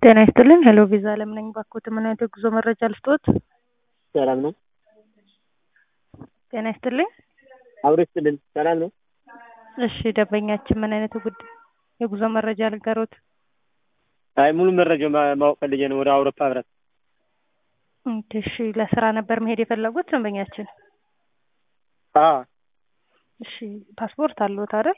ጤና ይስጥልኝ ሄሎ ቪዛ አለም ነኝ። ባክዎት ምን አይነት የጉዞ መረጃ ልስጥዎት? ሰላም ነው። ጤና ይስጥልኝ። አብሮ ይስጥልን። ሰላም ነው። እሺ ደንበኛችን ምን አይነት የጉድ የጉዞ መረጃ ልንገሮት? አይ ሙሉ መረጃ ማ- ማወቅ ፈልጌ ነው። ወደ አውሮፓ ህብረት ኦኬ፣ እሺ ለስራ ነበር መሄድ የፈለጉት ደንበኛችን? አ እሺ ፓስፖርት አለዎት አይደል?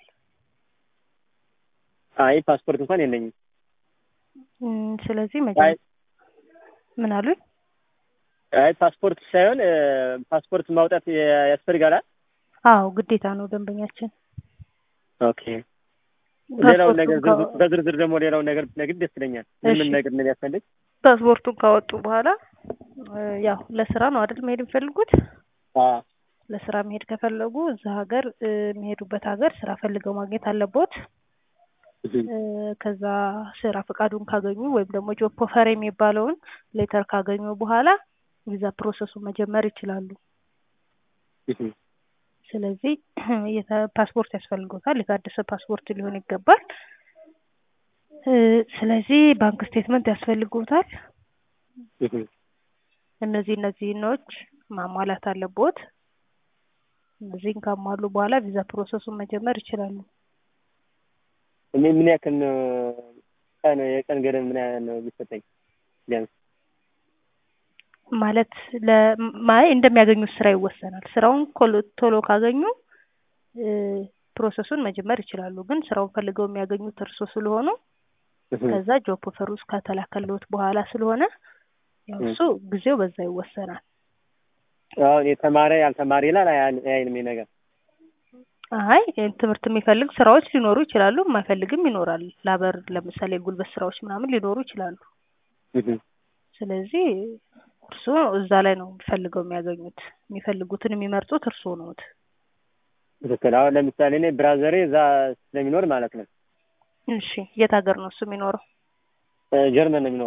አይ ፓስፖርት እንኳን የለኝም። እም፣ ስለዚህ አይ መጀመ ምን አሉኝ? አይ ፓስፖርት ሳይሆን እ፣ ፓስፖርት ማውጣት ያ- ያስፈልጋል። አዎ ግዴታ ነው ደንበኛችን። ኦኬ ሌላውን ፓስፖርቱን ነገር ካወ- ዝርዝር- በዝርዝር ደግሞ ሌላውን ነገር ብትነግድ ደስ ይለኛል። ምን ምን እሺ። ነገር እንደሚያስፈልግ ፓስፖርቱን ካወጡ በኋላ እ፣ ያው ለስራ ነው አይደል መሄድ የሚፈልጉት? አ ለስራ መሄድ ከፈለጉ እዛ ሀገር እ፣ የሚሄዱበት ሀገር ስራ ፈልገው ማግኘት አለቦት። እህ፣ እ፣ ከዛ ስራ ፈቃዱን ካገኙ ወይም ደግሞ ጆብ ኦፈር የሚባለውን ሌተር ካገኙ በኋላ ቪዛ ፕሮሰሱን መጀመር ይችላሉ። እህ፣ ስለዚህ የተ- ፓስፖርት ያስፈልጎታል። የታደሰ ፓስፖርት ሊሆን ይገባል። እ፣ ስለዚህ ባንክ ስቴትመንት ያስፈልጎታል። እህ። እነዚህ እነዚህኖች ማሟላት አለቦት። እነዚህን ካሟሉ በኋላ ቪዛ ፕሮሰሱን መጀመር ይችላሉ። እኔ ምን ያክል ነው ቀን የቀን ገደብ ምን ያህል ነው የሚሰጠኝ? ቢያንስ ማለት ለማይ እንደሚያገኙት ስራ ይወሰናል። ስራውን ኮሎ- ቶሎ ካገኙ እ፣ ፕሮሰሱን መጀመር ይችላሉ። ግን ስራውን ፈልገው የሚያገኙት እርሶ ስለሆኑ እህ፣ ከዛ ጆብ ኦፈር ውስጥ ከተላከልዎት በኋላ ስለሆነ ያው እህ። እሱ ጊዜው በዛ ይወሰናል። አሁን የተማረ ያልተማረ ይላል አይ- አይልም ይሄ ነገር አይ ትምህርት የሚፈልግ ስራዎች ሊኖሩ ይችላሉ፣ የማይፈልግም ይኖራል። ላበር ለምሳሌ የጉልበት ስራዎች ምናምን ሊኖሩ ይችላሉ። እህ። ስለዚህ እርሶ እዛ ላይ ነው ፈልገው የሚያገኙት። የሚፈልጉትን የሚመርጡት እርሶ ነዎት። ትክክል። አሁን ለምሳሌ እኔ ብራዘሬ እዛ ስለሚኖር ማለት ነው እሺ የት ሀገር ነው እሱ የሚኖረው? እ፣ ጀርመን ነው የሚኖረው